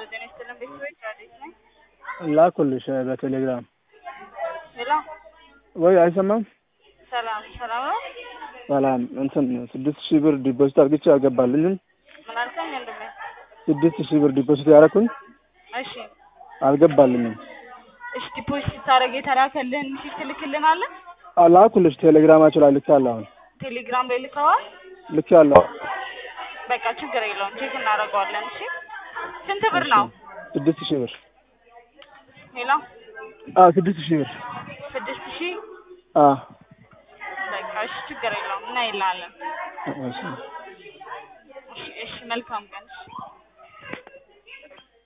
ጤና ይስጥልን ቤተሰቦች አዲስ ነኝ። ላኩልሽ በቴሌግራም ሄሎ ወይ አይሰማም? ሰላም ሰላም ነው። ሰላም እንትን ስድስት ሺህ ብር ዲፖዚት አድርግቼ አልገባልኝም። ምን አልከኝ ወንድሜ? ስድስት ሺህ ብር ዲፖዚት ያደረኩኝ እሺ አልገባልኝም። እሺ ዲፖዚት ስታደርግ የተላከልህን ሚሴጅ ትልክልናለህ? አ- ላኩልሽ ቴሌግራማቸው ላይ ልኬያለሁ። አሁን ቴሌግራም ላይ ልከዋል። ልኬያለሁ። በቃ ችግር የለውም ቼክ እናደርገዋለን። እሺ ስንት ብር ነው? ስድስት ሺህ ብር ሄሎ አዎ ስድስት ሺህ ብር ስድስት ሺህ አዎ በቃ እሺ ችግር የለውም እናይልሃለን። እሺ እሺ እሺ መልካም ቀን። እሺ